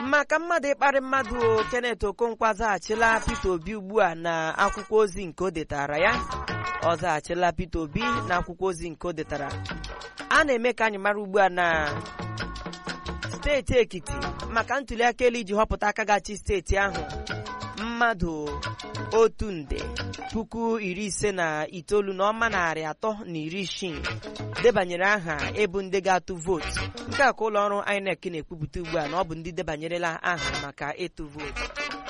maka mmadụ ịkparị mmadụ o Kenneth Okonkwo zaghachila Peter Obi ugbu a na akwụkwọ ozi nke o detara ya ọ zaghachila Peter Obi na akwụkwọ ozi nke o detara a na-eme ka anyị mara ugbu a na steeti Ekiti maka ntuliaka elu iji họpụta aka gachi steeti ahụ mmadụ otu nde puku iri ise na itoolu na ọma narị atọ na iri isii debanyere aha ịbụ ndị ga-atụ vootu nke a ka ụlọ ọrụ INEC na-ekwupụta ugbu a na ọ bụ ndị debanyerela aha maka ịtụ vootu